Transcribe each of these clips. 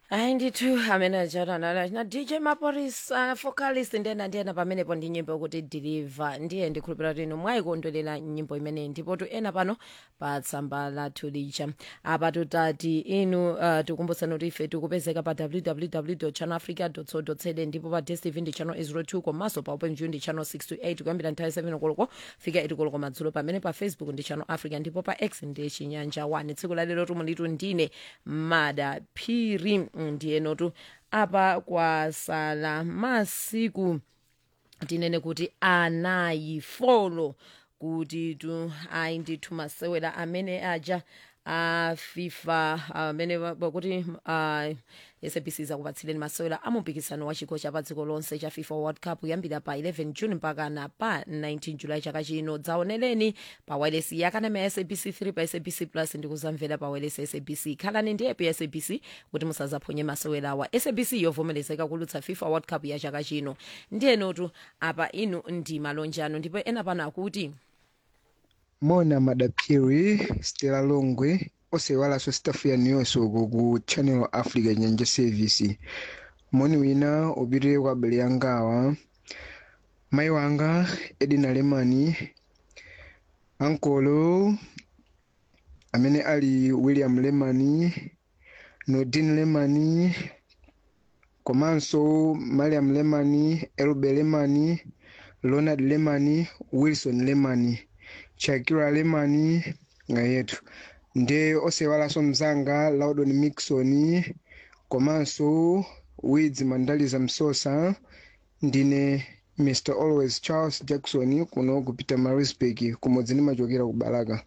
hayi ndithu amene achatanala na dj maporisa vocalist ndena ndiyena pamenepo ndi nyimbo yokuti deliver ndiye ndikhulupirira kuti inu mwayikondwerera nyimbo imeneyi ndipo ena pano pa tsamba lathu lija apa tutati inu uh, tikumbusani kuti ife tikupezeka pa www channelafrica co za ndipo pa dstv ndi channel 02 komanso pa openview ndi channel 628 kuyambira nthawi 7 koloko fika 8 koloko madzulo pamene pa facebook ndi channel africa ndipo pa x ndi chinyanja 1 tsiku lalero tumulitu ndine mada phiri ndiyenotu apa kwasala masiku tinene kuti anayi folo kuti tu ayi ndithu masewera amene aja a fifa amene pakuti uh, sabc zakupatsireni masewera amumpikisano wa chikho cha pa dziko lonse cha fifa world cup kuyambira pa 11 june mpaka na pa 19 julayi chaka chino dzaoneleni pa wireless yakanema ya sabc 3 pa sabc plus ndikuzamvera pa wireless ya sabc khalani ndi app ya sabc kuti musazaphonye masewerawa sabc yovomerezeka kulutsa fifa world cup ya chaka chino ndiyenotu apa inu ndi malonjano ndipo ena pano akuti mona madaphiri stela longwe osewalanso staff yanu yonse uko ku channel africa nyanja service moni wina upitire kwa abale angawa mayi wanga edina lemani ankolo amene ali william lemani nordin lemani komanso mariam lemani elbe lemani ronald lemani wilson lemani shakira lemani nga yetu nde osewalanso mzanga laudon mixon komanso wids mandaliza msosa ndine mr always charles jackson kuno kupita marisburg kumodzi ndimachokera ku balaka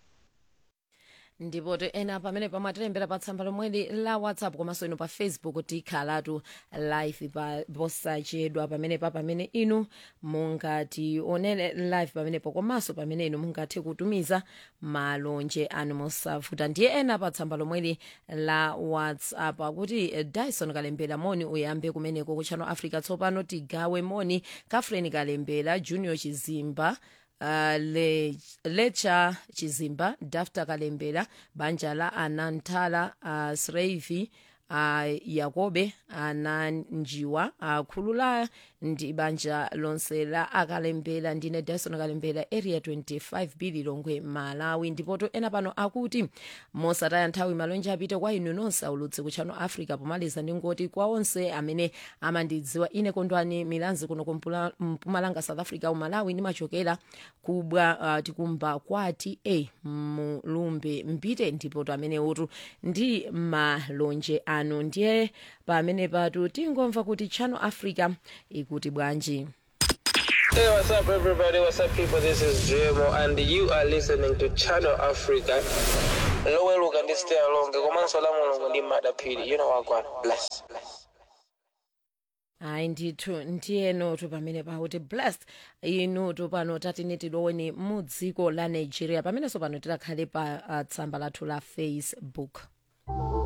ndipo ena pamene pamwe atilembera pa tsamba lomweli la whatsapp komanso ino pa facebook tikhalatu live pa posachedwa pamenepa pamene inu mungationere live pamenepo komanso pamene inu mungathe kutumiza malonje anu mosavuta ndiye ena pa tsamba lomweli la whatsapp akuti dyson kalembera moni uyambe kumeneko ku channel africa tsopano tigawe moni kafreni kalembera junior chizimba Uh, le, lecha chizimba dafta kalembera banja la anantala uh, sreivi uh, yakobe ananjiwa akhulula uh, ndi banja lonse la akalembera ndine dyson kalembera area 25 bili longwe malawi ndipoto ena pano akuti mosataya nthawi malonje apite kwa inu nonse aulutse ku channel africa pomaliza ndingoti kwa onse amene amandidziwa ine kondwani milanzi kuno kumpumalanga south africa umalawi ndimachokera kubwa uh, tikumba kwati e mulumbe mpite ndipoto amene utu ndi malonje anu ndiye pamene patu tingomva kuti channel africa ikuti bwanji Hey, what's up, everybody? What's up, people? This is JMO, and you are listening to Channel Africa. Lowe look and stay along. Komanso la mulungu ndi madapiri. You know what, God bless. bless. hayi ndithu ndiyenotu pamene pakuti blessed inutu pano tatine tiloweni mu dziko la nigeria pamenenso pano tilakhale pa uh, tsamba lathu la facebook